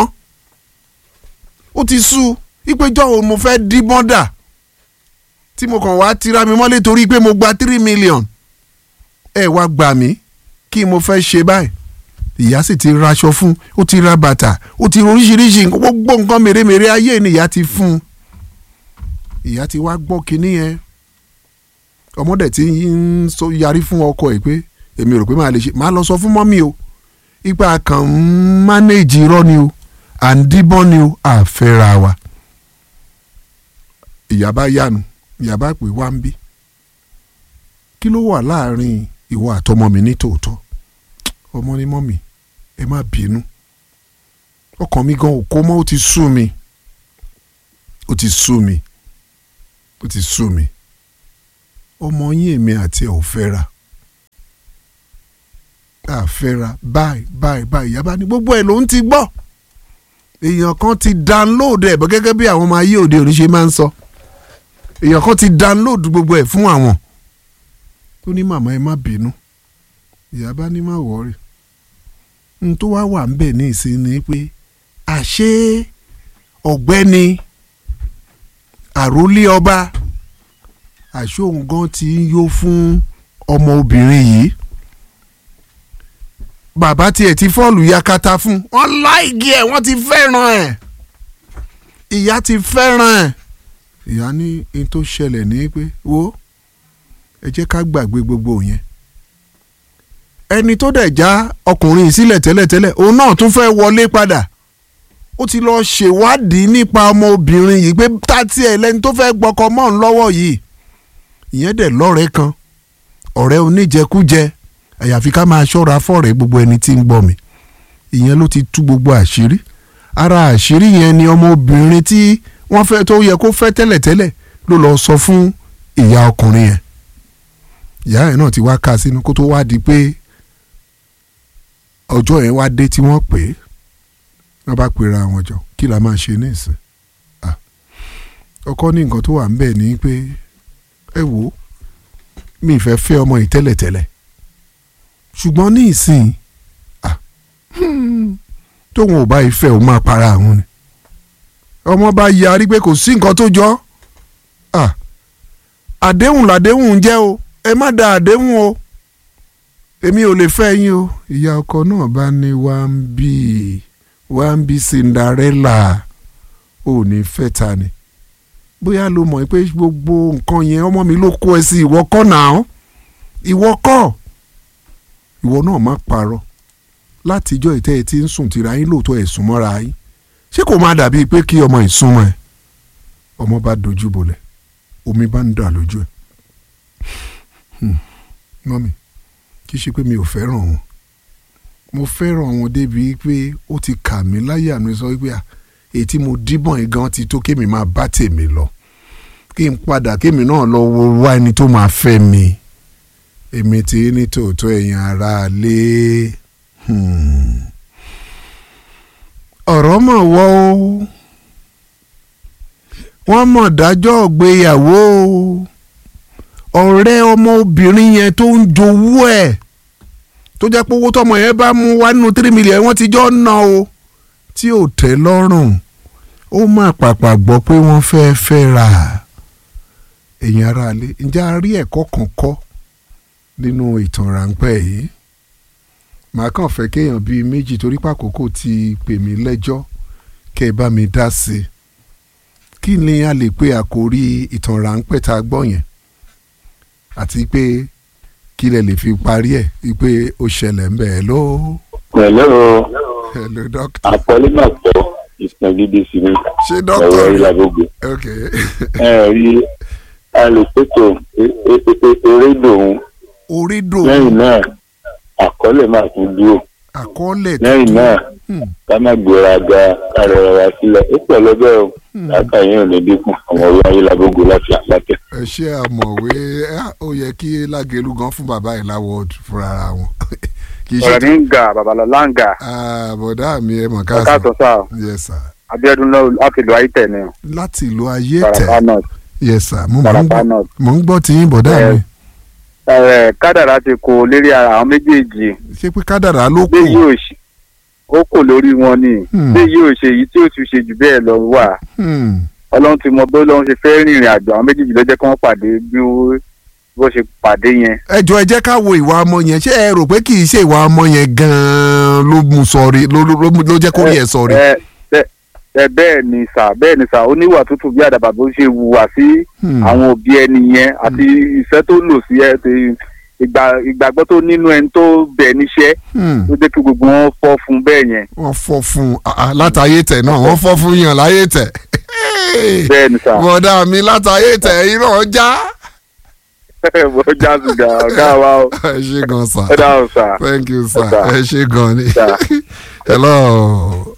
ó ti sú ìpéjọ́ wo mo fẹ́ dí bọ́dà tí mo kàn wá tira mi mọ́lé torí pé mo gba three million ẹ wá gbà mí kí mo fẹ́ ṣe báyìí ìyá sì ti raṣọ fún ó ti ra bàtà ó ti oríṣiríṣi gbogbo nǹkan mèremère ayé ni ìyá ti fún un ìyá ti wá gbọ́ kinní yẹn ọmọdé tí ń yarí fún ọkọ ẹ̀ pé èmi rò pé màá lè ṣe màá lọ sọ fún mọ́mí o ipa kan ń mánéèjì irọ́ ni o à ń díbọ́n ni o àfẹ́ra wa ìyá bá yánu ìyá bá pè wá ń bí kí ló wà láàrin ìwọ àtọmọ mi ní tòótọ́ ọmọ ní mọ́mí ẹ má bínú ọkàn mi gan òkó mọ́ ó ti sú mi ó ti sú mi ó ti sú mi ọmọ yín èmi àti ẹ̀ ò fẹ́ra àfẹ́ra báyìí báyìí báyìí ìyá bá ní gbogbo ẹ̀ ló ń ti gbọ́ èèyàn kan ti download ẹ̀ bọ́ gẹ́gẹ́ bí àwọn ọmọ ayé òde òní ṣe máa ń sọ èèyàn kan ti download gbogbo ẹ̀ fún àwọn tó ní màmá ẹ má bínú ìyá bá ní má wọ́ọ̀rì n tó wá wà ń bẹ̀ ní ìsìn ni pé àṣé ọ̀gbẹ́ni àrólé ọba àṣé òun gan ti ń yó fún ọmọ obìnrin yìí bàbá tiẹ̀ ti fọ́ọ̀lù yakata fún wọ́n láìgí ẹ̀ wọ́n ti fẹ́ràn ẹ̀ ìyá ti fẹ́ràn ẹ̀ ìyá ní n tó ṣẹlẹ̀ ní pé wo ẹ jẹ́ ká gbàgbé gbogbo yẹn ẹni tó dẹ̀ já ọkùnrin yìí sílẹ̀ tẹ́lẹ̀tẹ́lẹ̀ òun náà tún fẹ́ wọlé padà ó ti lọ ṣèwádìí nípa ọmọbìnrin yìí pé tátí ẹ̀ lẹ́ni tó fẹ́ gbọ́kọ mọ́ ń lọ́wọ́ yìí ìyẹn dẹ̀ lọ́rẹ̀ẹ́ kan ọ̀rẹ́ oníjẹkújẹ àyàfi ká máa ṣọ́ra fọ́ọ̀rẹ́ gbogbo ẹni tí ń gbọ́ mi ìyẹn ló ti tú gbogbo àṣírí ara àṣírí yẹn ni ọmọbìnrin tí wọ́n fẹ́ tó yẹ kó fẹ́ tẹ́lẹ̀tẹ́lẹ̀ ló lọ sọ fún ìyá ọkùnrin yẹn ìyá yẹn náà ti wá ká sínú kó tó wá di pé ọjọ́ yẹn wá dé tí wọ́n pè é wọ́n bá pera wọn jọ kí la máa ṣe nísìn ọkọ ní nǹkan tó wà ń bẹ̀ ni pé ẹ wò ó mi ìfẹ́ fẹ́ ọmọ yìí tẹ́lẹ̀tẹ́lẹ̀ ṣùgbọ́n ní ìsìn tóun ò bá ìfẹ́ ò máa para àwọn ni ọmọ bá yarí pé kò sí nǹkan tó jọ àdéhùn làdéhùn ń jẹ́ o ẹ má da àdéhùn o èmi ò lè fẹ́ yín o ìyá ọkọ náà bá ní wá ń bí wá ń bí Cinderella ò ní fẹ́ ta ni bóyá ló mọ̀ pé gbogbo nǹkan yẹn ọmọ mi ló kó ẹ sí ìwọ kọ́ náà ìwọ kọ́ ìwọ náà má parọ́ látijọ́ ìtẹ́ ẹ ti ń sùn tìra yín lóòótọ́ ẹ̀ sùn mọ́ra yín ṣé kò máa dàbí pé kí ọmọ ìsúnmọ́ ẹ ọmọ bá dojú bolẹ̀ omi bá ń dà lójú ẹ mọ́mì kì í ṣe pé mi ò fẹ́ràn wọn mo fẹ́ràn wọn débi pé ó ti kà mí láyà mi sọ wípé à èyí tí mo díbọ̀n yìí gan ti tó kémi máa bá tèmi lọ kí n padà kémi náà lọ wo wá ẹni tó máa fẹ́ mi èmi ti ní tòótọ́ ẹ̀yin ará lé ọ̀rọ̀ mọ̀ wọ́ o wọ́n mọ̀ dájọ́ ìgbéyàwó o ọ̀rẹ́ ọmọbìnrin yẹn tó ń jowú ẹ̀ tó jẹ́ pé owó tọmọ yẹn bá mú wá nínú three million wọ́n ti jọ ná o tí ò tẹ́ lọ́rùn ó má pàpà gbọ́ pé wọ́n fẹ́ fẹ́ ra èèyàn ara lé ǹjẹ́ a rí ẹ̀kọ́ kan kọ́ nínú ìtàn ráńpẹ́ yìí màá kàn fẹ́ kéèyàn bíi méjì torí pàkókò ti pè mí lẹ́jọ́ kẹ́ ẹ bá mi dá sí i kí ni a lè pe àkórí ìtàn ráńpẹ́ tá a gbọ́ yẹn àti pé kí lẹ lè fi parí ẹ̀ wípé ó ṣẹlẹ̀ ń bẹ̀ ẹ́ ló. pẹ̀lú hello doctor. àpọ́lé máa pọ̀ ìsìn gidi sí mi. ṣé doctor ọ̀rọ̀ ìlàgbogbo. ok ẹ rí alùpùpù eré lòun orí dò lẹ́yìn náà àkọọ́lẹ̀ máa tún dúró àkọọ́lẹ̀ lẹ́yìn náà Hmm. ká má gbéra ga ara wa sílẹ̀ ó pẹ̀lú bẹ́ẹ̀ o láta yẹn ò ní dínkù àwọn ọ̀rọ̀ ayélujábógo láti àpàtẹ. ẹ ṣe àmọ̀wé ah, ó yẹ kí lágẹ̀lú gan fún bàbá yìí láwọ̀ fúnra ara wọn. kì í ṣe ọ̀rẹ́ mi ń ga babalọ́lá ń ga Ah, bọ̀dá mi ẹ mọ̀ ọ̀ká káàsán. tó sá o yes sir. abiodun náà láti lu ayítẹ̀ ni o láti ìlú ayé Taraba tẹ̀. north yes sir mo mọ̀ ń Taraba gbọ́- north. mò ń gbọ́ tí yín bọ̀dá Eh, mi. ẹ̀ kádàrá ti kó lérí ara àwọn méjèèjì ṣé pé kádàrá ló kù. bí yóò ṣe ó kò lórí wọn ni Hmm. bí yóò ṣe èyí tí ó ti ṣe jù bẹ́ẹ̀ lọ wà Hmm. ọlọ́run ti mọ bí ọlọ́run ṣe fẹ́ rìnrìn àjò àwọn méjèèjì ló jẹ́ kí wọ́n pàdé bí ó- bó ṣe pàdé yẹn ẹ jọ ẹ jẹ́ ká wo ìwà ọmọ yẹn ṣé ẹ rò pé kì í ṣe ìwà ọmọ yẹn gan-an ló mú sọrí ló ló- ló mú- ló jẹ́ kó rí ẹ sọrí. ẹ ẹ- ẹ bẹ́ẹ̀ ni sà bẹ́ẹ̀ ni sà oníwà tútù bí àdàbà bó ṣe wùwà sí Hmm. àwọn òbí ẹni yẹn àti ìfẹ́ tó lò sí ẹ ti ìgbà- ìgbàgbọ́ tó nínú ẹni tó bẹ̀ níṣẹ́ Hmm. ló jẹ́ kí gbogbo wọn fọ́ fún bẹ́ẹ̀ yẹn wọ́n fọ́ fún un ah, ah, látàyè tẹ̀ náà wọ́n fọ́ fún yàn láyé tẹ̀. bẹ́ẹ̀ ni sà bọ̀dá mi látàyè tẹ̀ iná já. bó já sùgà ọ̀gá wa o ẹ ṣe gan sa. ẹ dáhùn sà thank you sir Yes, sir. ẹ ṣe gan ni. Sir. hello.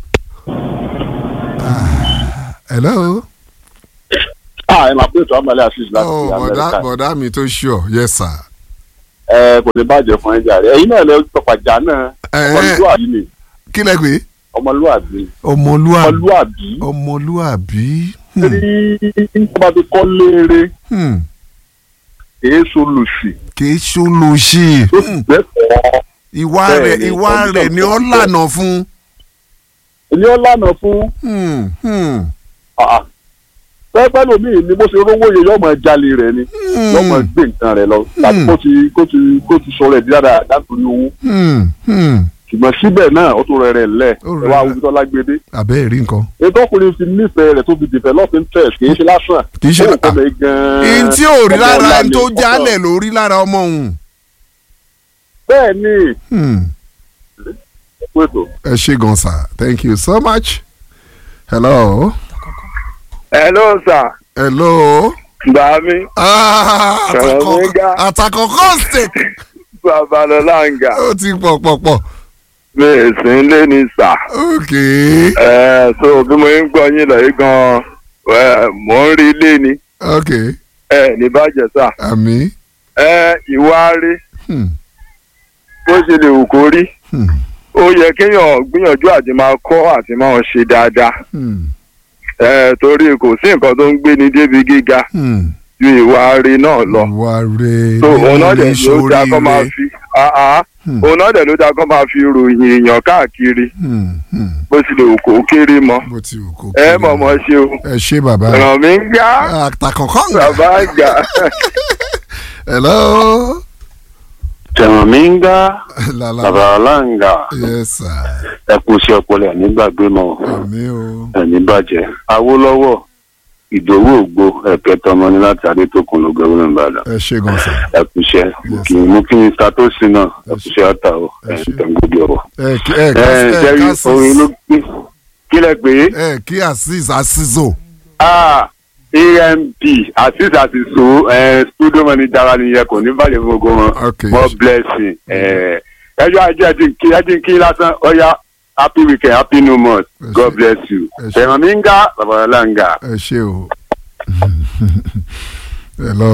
Ah, hello. a ẹ máa pé ètò àmàlẹ́ àṣìṣe láti oh bọ̀dá amẹ́ríkà bọ̀dá mi tó sure yes sir. ẹ kò lè bàjẹ́ fún ẹja rẹ ẹ̀yin náà lè pàpàjà náà Eh, ọmọlúwàbí ni kí lẹ pé. ọmọlúwàbí ọmọlúwàbí. ọmọlúwàbí ọmọlúwàbí. tí nígbà tó kọ́ léere Hmm. èé so lòsì kì í ṣolóṣì. tó sì gbẹ́kọ̀ọ́ ìwà Bẹ́ẹ̀ rẹ̀ ni, ìwà ọdún rẹ̀ ni ó tó lànà fún. ilé ọ̀lànà fún Hmm, hmm, pẹ́pẹ́ lómi ni bó ṣe rówó yẹ yọ́mọ jalè rẹ̀ ni yọ́mọ gbé nǹkan rẹ̀ lọ tàbí kó ti kó ti kó ti sọ̀rọ̀ ẹ̀ dáadáa látòrí owó hmm, hmm. ṣùgbọ́n síbẹ̀ náà ó tún rẹ̀ rẹ̀ lẹ̀ Ó ẹ rẹ̀ wá lẹ̀. wíjọ́ lágbèdé àbẹ́ rí nǹkan. ètò ọkùnrin fi nífẹ̀ẹ́ rẹ̀ tó fi develop interest kì í ṣe lásán Kì í ṣe- ó kọ́ mi gan-an ihun tí ò rí ọmọ lára ọ̀la ẹni ni, tó ọkọ- jálẹ̀ ló rí lára ọmọ òun. bẹ́ẹ̀ ni Hmm. pẹ̀tọ́ ẹ ṣe gan sir thank you so much. hello. hello sà hello. gbà mí Ah, Sọ̀rọ̀ àtàkọ́ mi ga. àtàkọ́kọ́ steak. babalọ́lá ń ga ó ti pọ̀ pọ̀ pọ̀. mi ì sí ilé ni sà ok. ẹ so bí mo ń gbọ́ yín lọ yìí gan ẹ mò ń rí ilé ni ok. ẹ ní bàjẹ́ sà àmì. ẹ ìwà rí Hmm. bó ṣe lè wù kó rí Hmm. ó yẹ kéèyàn gbìyànjú àti máa kọ́ àti máa ṣe dáadáa Hmm. ẹ torí kò sí nǹkan tó ń gbé ní débi gíga Hmm. ju ìwà rí náà lọ ìwà rẹ̀ so òun náà dẹ̀ ní ló dáa kó máa ṣoríire. fi àá Hmm. òun náà dẹ̀ ló dáa kó máa fi ròyìn èèyàn káàkiri Hmm. Hmm. bó ti lè wù kó kéré mọ́ bó ti wù kó ẹ kéré. mọ̀mọ́ ṣe o ẹ ṣe bàbá. ràn mí ń gá àtàkọ́kọ́ ń bàbá ń gà. hello. tẹ̀wọ̀n mi ń gá la la bàbá ọ̀làǹgà yes sir. ẹ kú sí ọpọlọ ẹ̀ nígbàgbé mọ́ àmì o. ẹni bàjẹ́ awólọ́wọ̀ ìdòwú ògbó ẹ̀kẹ́ tọmọ ní láti adétòkun ló gbẹ́wò ní ìbàdàn ẹ ṣe gan sir. ẹ̀kúṣẹ́ Yes, kì í mú kí n ta tó sí náà Yes, ẹ̀kúṣẹ́ ọ̀tà o Yes, sir. ẹ̀ǹtẹ̀ngódì ọ̀rọ̀. ẹ kí ẹ ká ẹ̀ ẹ jẹ́rí ká orin ló sí. gbé kílẹ̀ pé ẹ kí aziz azizo. ah amp asis àtisò studio manager wa nìyẹn kò ní bàjẹ́ fún gbogbo wọn Okay. more blessing ẹ̀ ẹjọ́ ajé ẹdín kí ẹdín kí lásán ọ̀ya happy weekend happy new month god bless you ẹ̀ràn mi ń ga babalọ́lá ń ga. ẹ ṣe o hello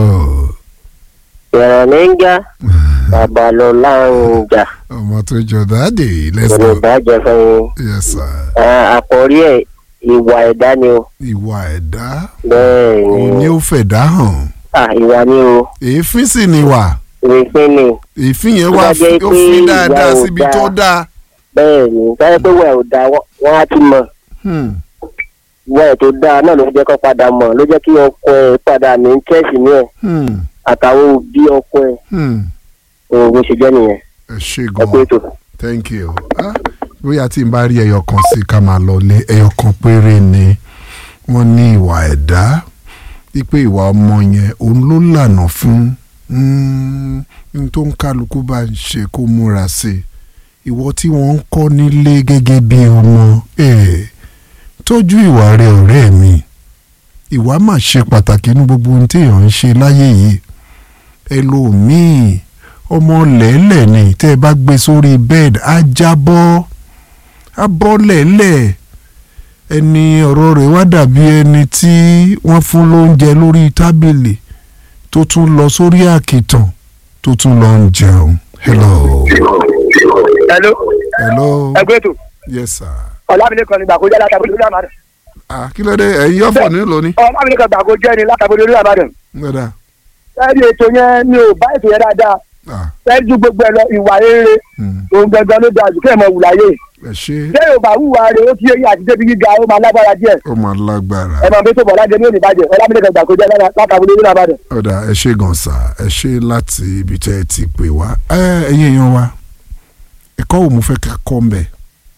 Ìrànlẹ́ngà Babalọ́lá ń jà. ọmọ tó jọ dáàdì let's go Yorùbá jẹ fún yes sir yín. Àkọ́rí ẹ̀ ìwà ẹ̀dá ni o. ìwà ẹ̀dá Bẹ́ẹ̀ ni. òun ni ó fẹ̀dá hàn À ìwà ni o. èéfín sì ni wà Ìrìnsìn ni. èéfín yẹn Tó wá bá jẹ́ ó pé fi ìwà dáadáa ò síbi dáa. tó dáa Bẹ́ẹ̀ ni. Báyọ̀ pé wẹ̀ ò dáa wọ́n á ti mọ̀. Hmm. Ìwà ẹ̀ tó dáa náà ló jẹ́ kó padà mọ̀ ló jẹ́ kí ọkọ ẹ̀ padà ní tẹ́sí ní ẹ̀ Hmm. àtàwọn òbí ọkọ ẹ̀. Hmm. Òun bó ṣe jẹ́ nìyẹn. ẹ ṣe Ẹ kú gan ètò. thank you Ah, bóyá tí n bá rí ẹyọ kan sí ká máa lọ lé ẹyọ kan péré ni wọ́n ní ìwà ẹ̀dá wípé ìwà ọmọ yẹn òun ló lànà fún mm, n tó ń kálukú bá ń ṣe kó múra sí i ìwọ tí wọ́n ń kọ́ nílé gẹ́gẹ́ bí ọmọ eh, tọ́jú ìwà rẹ ọ̀rẹ́ mi ìwà mà ṣe pàtàkì ní gbogbo ohun téèyàn ń ṣe láyé yìí ẹlòmíì ọmọ lẹ́lẹ̀ ni tẹ́ ẹ bá gbé sórí bed á jábọ́ á bọ́ lẹ́lẹ̀ ẹni ọ̀rọ̀ rẹ̀ wá dàbí ẹni tí wọ́n fún lóúnjẹ lórí tábìlì tó tún lọ sórí àkìtàn tó tún lọ ń jẹun. hello. hello. hello. ẹgbẹ́ ètò yes sir. ọ̀làmìlẹ́kan ní gbàgbó jẹ́ látàbí lórí àmàdàn. ah kí ló dé ẹ̀yin yọ̀fọ̀ nílò ni. ọ̀làmìlẹ́kan gbàgbó jẹ́ ni látàbí lórí àmàdàn. gbọ́dọ̀. ẹ̀rí ètò yẹn mi ò bá ètò yẹn dáadáa. fẹ́ẹ́ ju gbogbo ẹ̀ lọ ìwà rere òun gangan ló dáa jù kí ẹ̀ mọ̀ wùláyé. ẹ ṣe ṣé yóò bá wùwà rẹ̀ ó ti yẹ yín àti débi gíga ó máa lágbára díẹ̀. ó máa lágbára. ẹ máa bí tó bọ̀ lájẹ ní òníbàjẹ́ ọ̀làmìlẹ́kan gbàgbó jẹ́ látàbí lórí àmàdàn. ọ̀dà ẹ ṣe gan sa ẹ ṣe láti ibi tẹ́ ẹ ti pè wá ẹ ẹ̀yin èèyàn wa ẹ̀kọ́ wo mo fẹ́ ká kọ́ ń bẹ̀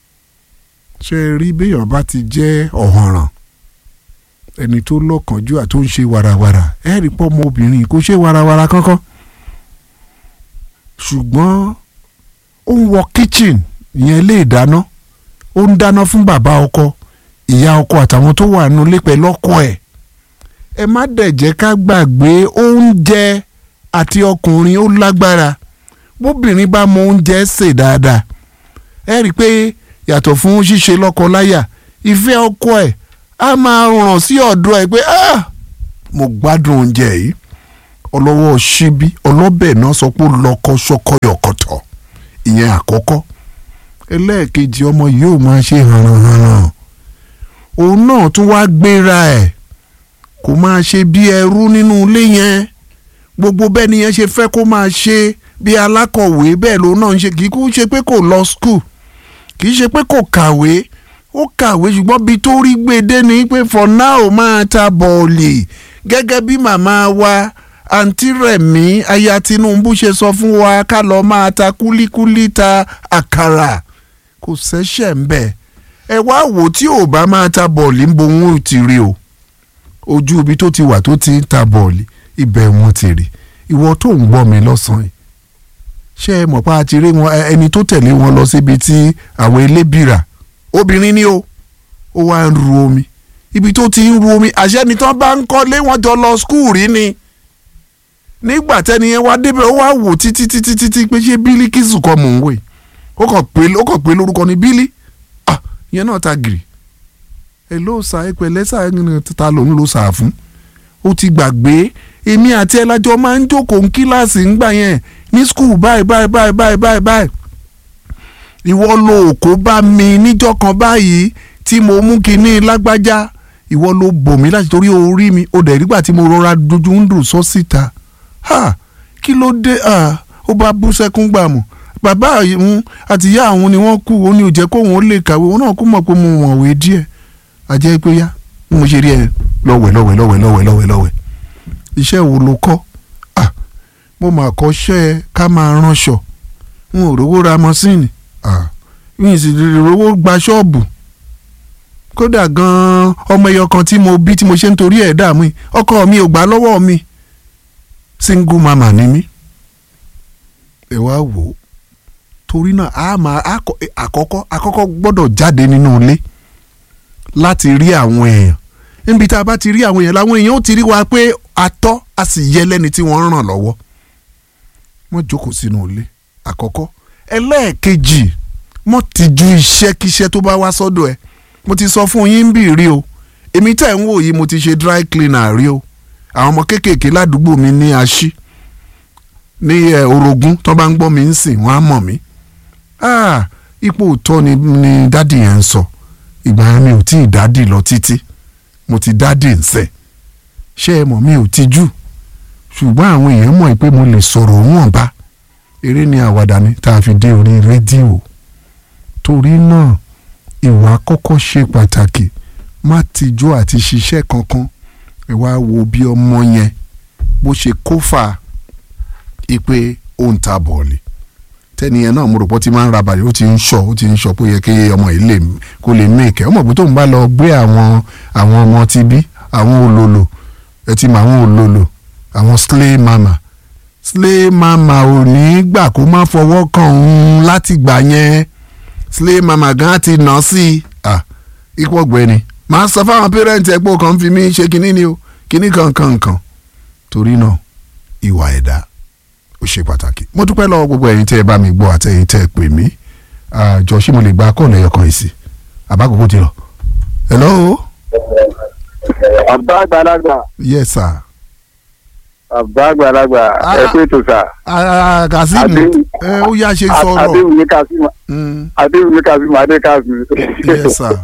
ṣe é rí béèyàn bá ti jẹ́ ọ̀hànràn ẹni tó lọ́kànjú àti tó ń ṣe warawara ẹ rí pọ́ ọmọbìnrin kò ṣe warawara kankan ṣùgbọ́n ó ń wọ kitchen ìyẹn ilé ìdáná ó ń dáná fún bàbá ọkọ ìyá ọkọ àtàwọn tó wà nínú ilé pẹ̀lú ọkọ ẹ̀ ẹ má dẹ̀ jẹ́ ká gbàgbé oúnjẹ àti ọkùnrin ó lágbára bóbìnrin bá mọ oúnjẹ sè dáadáa ẹ rí i pé yàtọ̀ fún ṣíṣe lọ́kọ láyà ìfẹ́ ọkọ ẹ̀ á máa ràn sí ọ̀dọ̀ ẹ̀ pé ah mo gbádùn oúnjẹ yìí ọlọ́wọ́ ṣíbí ọlọ́bẹ̀ náà sọ pé ó lọ́kọ ṣọkọ yọ̀kọ̀tọ̀ ìyẹn àkọ́kọ́ ẹlẹ́ẹ̀kejì ọmọ yìí ò máa ṣe hànrànhànràn òun náà tún wá gbéra ẹ̀ kò máa ṣe bí ẹrú nínú ilé yẹn gbogbo bẹ́ẹ̀ ni yẹn ṣe fẹ́ kó máa ṣe bí alákọ̀wé bẹ́ẹ̀ lòun náà ń ṣe kì í kú ṣe pé kò lọ skul kì í ṣe pé kò kàwé ó kàwé ṣùgbọ́n bí tó rí gbèdé ni pé for now máa ta bọ̀ọ̀lì gẹ́gẹ́ bí màmá wa àǹtí rẹ̀mí aya Tinubu ṣe sọ fún wa ká lọ máa ta kúlíkúlí ta àkàrà kò ṣẹ̀ṣẹ̀ ń bẹ̀ ẹ wá wò tí ò bá máa ta bọ̀ọ̀lì ń bo wọn ò ti rí o ojú ibi tó ti wà tó ti ń ta bọ̀ọ̀lì ibẹ̀ wọn ti rí ìwọ tó ń gbọ́ mi lọ́sàn-án yìí ṣé ẹ mọ̀ pé a ti rí wọn ẹni tó tẹ̀lé wọn lọ síbi tí àwọn elébìrà obìnrin ni o ó wá ń ru omi ibi tó ti ń ru omi àṣẹ ni tán bá ń kọ́lé wọn jọ lọ skul rí ni nígbà tẹ́ni yẹn wá débẹ̀ ó wá wò títí títí títí pé ṣé bílíkìsù kọ́ mò ń wò yìí ó kàn pé ó kàn pé lórúkọ ni bílí ah ìyẹn náà ta gìrì ẹ ló sa ẹ pẹ̀lẹ́ sà ẹ ta lòun ló sà fún ó ti gbàgbé èmi àti ẹ lájọ máa ń jókòó ní kíláàsì ńgbà yẹn ní skul báyìí báyìí báyìí báyìí báyìí báyìí ìwọ lo òkó bá mi níjọ́ kan báyìí tí mo mú kinní lágbájá ìwọ ló bò mí láti torí orí mi ó dẹ̀ nígbà tí mo rọra dojú ń dùn sọ síta ha kí ló dé ó bá bú sẹ́kún gbà mọ́ bàbá òun àti ìyá àwọn ni wọ́n kú òun ni ò jẹ́ kóun ó lè kàwé òun náà kú mọ̀ pé mo mọ̀wé díẹ̀ àjẹ́ pé yá bí mo ṣe rí ẹ lọ́wẹ̀ lọ́wẹ̀ lọ́wẹ̀ lọ́wẹ̀ lọ́wẹ̀ lọ́wẹ̀ iṣẹ́ wo ló kọ́ ah mo mà kọ́ṣẹ́ ká máa ránṣọ n ò rówó ra mọ́sìnì ah n sì rówó gba ṣọ́ọ̀bù kódà gan-an ọmọ ẹyọ kan tí mo bí tí mo ṣe ń torí ẹ̀ dààmú yìí ọkọ mi ò gbà lọ́wọ́ mi single mama ni mí ẹ wá wò ó torí náà a máa àkọ́kọ́ àkọ́kọ́ gbọ́dọ̀ jáde nínú ilé láti rí àwọn èèyàn níbi tá a bá ti rí àwọn èèyàn làwọn èèyàn ó ti rí wa pé atọ́ a sì yẹ lẹ́ni tí wọ́n ń ràn lọ́wọ́ wọ́n jókòó sínú ilé àkọ́kọ́ ẹlẹ́ẹ̀kejì mọ́ ti ju iṣẹ́ kíṣẹ́ tó bá wá sọ́dọ̀ ẹ mo ti sọ fún yín bí rí o èmi tẹ̀ ń wò yìí mo ti ṣe dry cleaner rí o àwọn ọmọ kéékèèké ládùúgbò mi ní aṣí ní ẹ orogún tó bá ń gbọ́ mi ń sìn wọ́n á mọ̀ mí ah ipò òótọ́ ni ni dádì yẹn ń sọ ìgbà yẹn mi ò tí ì dádì lọ títí mo ti dádì ń sẹ̀ ṣé ẹ mọ̀ mi ò tijú ṣùgbọ́n àwọn èèyàn mọ̀ pé mo lè sọ̀rọ̀ wọn bá eré ni àwàdà ni tá a fi dé orí rédíò torí náà ìwà kọ́kọ́ ṣe pàtàkì má tijú àti ṣiṣẹ́ kankan ẹ wá wo bí ọmọ yẹn bó ṣe kófà ipe ó ń ta bọ̀ọ̀lì tẹ́niyẹn náà mo rò pé ó ti máa ń ra bàlẹ̀ ó ti ń sọ ó ti ń sọ pé ó yẹ kí ọmọ yìí lè kó lè mèkẹ́ ọmọ pé tóun bá lọ gbé àwọn àwọn ọmọ ti bí àwọn olòlò ẹ ti mọ àwọn olòlò àwọn slay mama slay mama ò ní gbà kó má fọwọ́ kàn ń láti gbà yẹn slay mama gan ti nà sí i ipò ọ̀gbẹ́ni màá sọ fáwọn pẹ́rẹ́ǹtì ẹ̀ pé ó kàn ń fi mí ṣe kinní ni o kinní kankan kan torí náà ìwà ẹ̀dá ó ṣe pàtàkì mo dúpẹ́ lọ́wọ́ gbogbo ẹ̀yin tẹ́ ẹ bá mi gbọ́ àtẹ̀yin tẹ́ ẹ pè mí àjọ ṣé mo lè gba kọ́ọ̀lù ẹ̀yọ̀ kan yìí sí àbákòókò ti lọ. hello. àbá àgbàlagbà. yes sir. àbá àgbàlagbà ẹ pé tó sà. kazeem ẹ ó yá ṣe sọ̀rọ̀. adéwìyí kazeem adéwìyí kazeem adé kazeem. yes sir.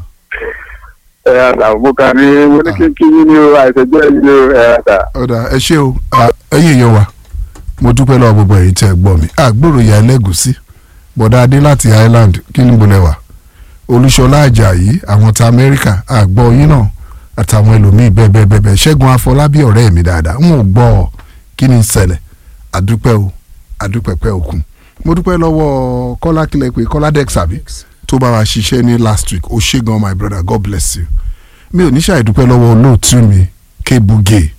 ẹ ẹ sà mo kàn ní mo ní kí n kí yín ní o àìsèjọ́ yín ní o ẹ ẹ sà. ọ̀dà ẹ ṣé o ẹ̀yin èèyàn wa mo dúpẹ́ lọ́wọ́ gbogbo ẹ̀yin tẹ́ ẹ gbọ́ mi àgbòrò ìyá ẹlẹ́gùsí bọ̀dá adé láti Ireland kí ni bolẹ̀ wà olúṣọlá àjàyí àwọn ta Amẹ́ríkà àgbọ̀ yín náà àtàwọn ẹlòmíín bẹ́ẹ̀ bẹ́ẹ̀ bẹ́ẹ̀ ṣẹ́gun afọlábí ọ̀rẹ́ mi dáadáa n ò gbọ́ ọ kí ni ṣẹlẹ̀ àdúpẹ́ o àdúpẹ́pẹ́ òkun mo dúpẹ́ lọ́wọ́ kọ́lá kílẹ̀ pé kọ́lá dex àbí tó bá wa ṣiṣẹ́ ní last week ó ṣé gan my brother God bless you mi ò ní ṣàìdúpẹ́ lọ́wọ́ olóòtú mi kébùgè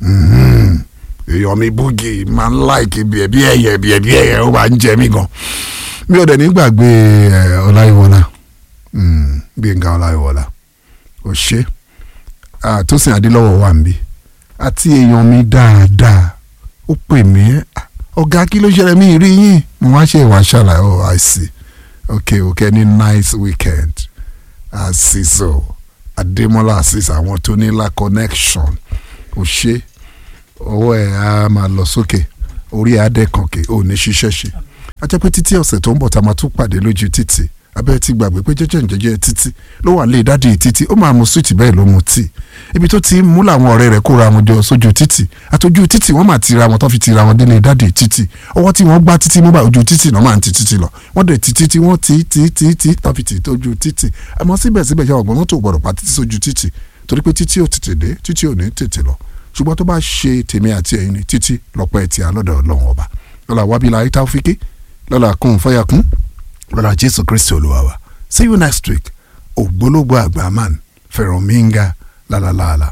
èèyàn mi búgì máa ń láìkì bí ẹbí ẹyẹ bí ẹbí ẹyẹ ó máa ń jẹ mí gan mi ò dẹ̀ ní gbàgbé ọláyíwọlá gbẹ̀ngà ọláyíwọlá ò ṣe àtúnṣe adélọ́wọ̀ wà ń bí àti èèyàn mi dáadáa ó pè mí ọ̀gá kí ló ṣẹlẹ̀ mí rí yín mo wá ṣe ìwà ṣàlàyé oh i see okay okay ní nice weekend àṣìṣò adémọlá àṣìṣò àwọn tó ní la connection ò ṣe ọwọ́ ẹ̀ á máa lọ sókè orí ẹ̀ á dẹ́kànkè ò ní ṣiṣẹ́ ṣe ajẹ́ pé títí ọ̀sẹ̀ tó ń bọ̀ tá a máa tún pàdé lójú títì abẹ́ ti gbàgbé pé jẹ́jẹ́ jẹ́jẹ́ títí ló wà lé dádì títí ó máa mu súwìtì bẹ́ẹ̀ ló mu tíì ibi tó ti mú làwọn ọ̀rẹ́ rẹ̀ kóra wọn jọ sójú títì àtọ́jú títì wọ́n máa tira wọn tó fi tira wọn délé dádì títì ọwọ́ tí wọ́n gbá títí mú bá ojú títì náà máa ń ti títì lọ wọ́n dẹ̀ ti títí wọ́n ti ti ti ti tó fi tì tójú títì àmọ́ síbẹ̀síbẹ̀ ṣe ọ̀gbọ́n mọ́tò gbọ́dọ̀ pa títí sójú títì torí pé títí ò tètè dé títí ò ní tètè lọ ṣùgbọ́n tó bá ṣe tèmi àti ẹ̀yin ni títí lọ́pọ̀ ẹ̀tì alọ́dọ̀ ọlọ́run ọba lọ́la wábìlà ayé táwọ́fíkì lọ́la kún fọ́yàkún lọ́la jésù kristi olúwa wa see you next week ògbólógbò àgbà man fẹ̀rọ̀míńgà lálálàálà